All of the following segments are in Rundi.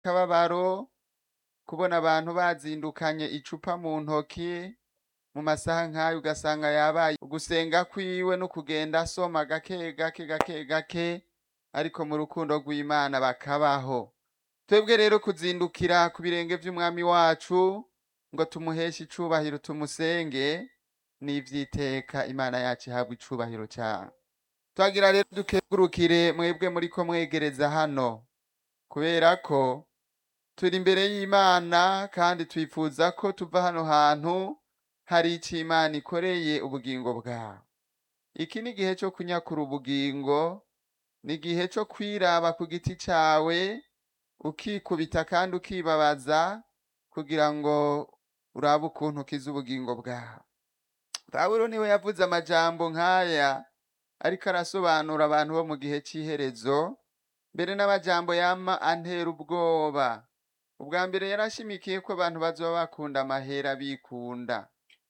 akababaro kubona abantu bazindukanye icupa mu ntoki mu masaha nk'ayo ugasanga yabaye ugusenga kwiwe no kugenda asoma gake gake gake gake ariko mu rukundo rw'imana bakabaho twebwe rero kuzindukira ku birenge vy'umwami wacu ngo tumuheshe icubahiro tumusenge ni ivy'iteka imana yacu ihabwa icubahiro cane twagira rero dukegurukire mwebwe muriko mwegereza hano kubera ko turi imbere y'imana kandi twifuza ko tuva hano hantu hari ico imana ikoreye ubugingo bwawe iki ni igihe co kunyakura ubugingo ni igihe co kwiraba ku giti cawe ukikubita kandi ukibabaza kugira ngo urabe ukuntu ukiza ubugingo bwawe pawulo niwe yavuze amajambo nk'aya ariko arasobanura abantu bo mu gihe c'iherezo mbere n'amajambo yama antera ubwoba ubwa mbere yarashimikiye ko abantu bazoba bakunda amahera bikunda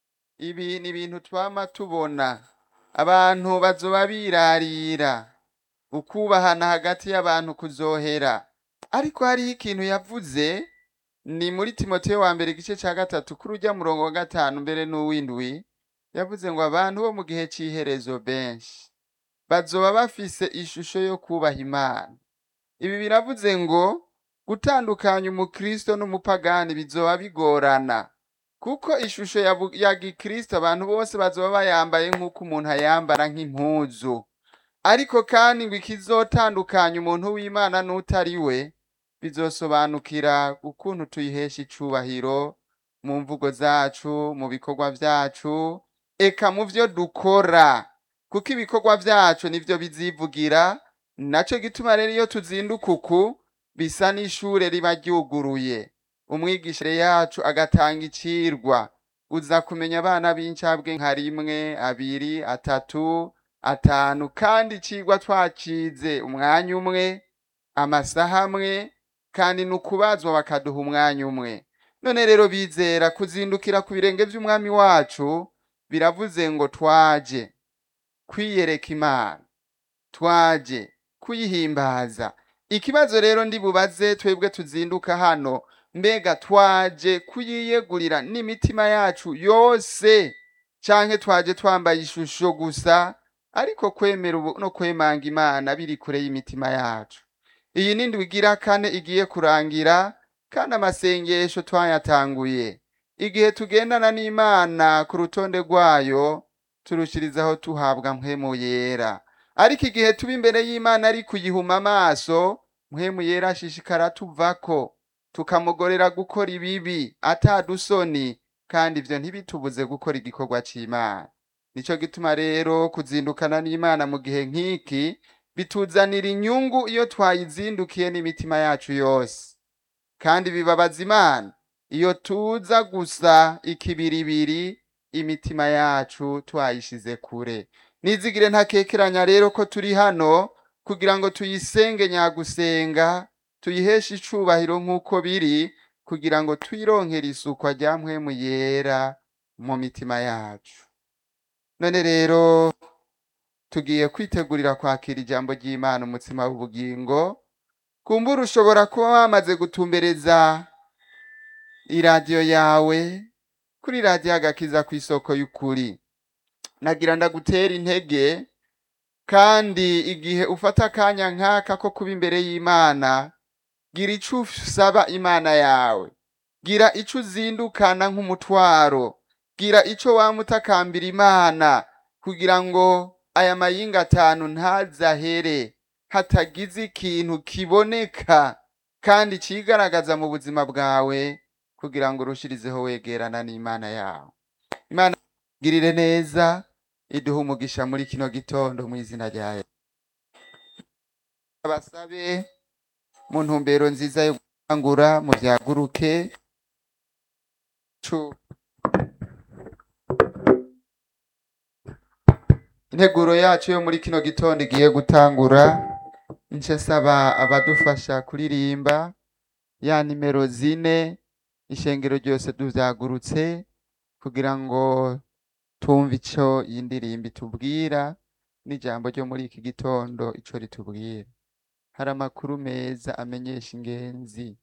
ibi ni ibintu twama tubona abantu bazoba birarira ukubahana hagati y'abantu kuzohera ariko hariho ikintu yavuze ni muri timoteyo wa mbere igice ca gatatu kuri urya murongo wa gatanu mbere n'uwindwi yavuze ngo abantu bo mu gihe c'iherezo benshi bazoba bafise ishusho yo kubaha imana ibi biravuze ngo gutandukanya umukristo n'umupagani bizoba bigorana kuko ishusho ya, bu- ya gikristo abantu bose bazoba bayambaye nk'uko umuntu ayambara nk'impuzu ariko kandi ngo ikizotandukanya umuntu w'imana n'utari we bizosobanukira ukuntu tuyihesha icubahiro mu mvugo zacu mu bikorwa vyacu eka mu vyo dukora kuko ibikorwa vyacu nivyo bizivugira naco gituma rero iyo tuzinduka uku bisa n'ishure riba ryuguruye umwigisha yacu agatanga icirwa uza kumenya abana b'incabwe nka rimwe abiri atatu atanu kandi icigwa twacize umwanya umwe amasaha amwe kandi ni ukubazwa bakaduha umwanya umwe none rero bizera kuzindukira ku birenge vy'umwami wacu biravuze ngo twaje kwiyereka imana twaje kuyihimbaza ikibazo rero ndi bubaze twebwe tuzinduka hano mbega twaje kuyiyegurira n'imitima yacu yose canke twaje twambaye ishusho gusa ariko kwemera ubu no kwemanga imana biri kure y'imitima yacu iyi ni ndwi igira kane igiye kurangira kandi amasengesho twayatanguye igihe tugendana n'imana ku rutonde rwayo turushirizaho tuhabwa mpwemu yera ariko igihe tuba imbere y'imana ari kuyihuma amaso mpwemu yera ashishikara tuvako tukamugorera gukora ibibi atadusoni kandi ivyo ntibitubuze gukora igikorwa c'imana nico gituma rero kuzindukana n'imana mu gihe nk'iki bituzanira inyungu iyo twayizindukiye n'imitima yacu yose kandi bibabaza imana iyo tuza gusa ikibiribiri imitima yacu twayishize kure nizigire ntakekeranya rero ko turi hano kugira ngo tuyisenge nyagusenga tuyiheshe icubahiro nk'uko biri kugira ngo twironkere isukwa rya mpwemu yera mu mitima yacu none rero tugiye kwitegurira kwakira ijambo ry'imana umutsima w'ubugingo kumbura ushobora kuba wamaze gutumbereza iradiyo yawe kuri radiyo agakiza ku isoko y'ukuri nagira ndagutera intege kandi igihe ufata akanya nk'aka ko kuba imbere y'imana gira ico usaba imana yawe gira ico uzindukana nk'umutwaro gira ico wama utakambira imana kugira ngo aya mayinga atanu ntazahere hatagize ikintu kiboneka kandi cigaragaza mu buzima bwawe kugira ngo urushirizeho wegerana n'imana yawe imana girire neza iduhe umugisha muri kino gitondo mu izina rya Yesu abasabe mu ntumbero nziza yo gutangura mu vyaguruke cu integuro yacu yo muri kino gitondo igiye gutangura nce saba abadufasha kuririmba ya nimero zine ishengero ryose tuvyagurutse kugira ngo tumve ico iyi ndirimbo itubwira n'ijambo ryo muri iki gitondo ico ritubwira hari amakuru meza amenyesha ingenzi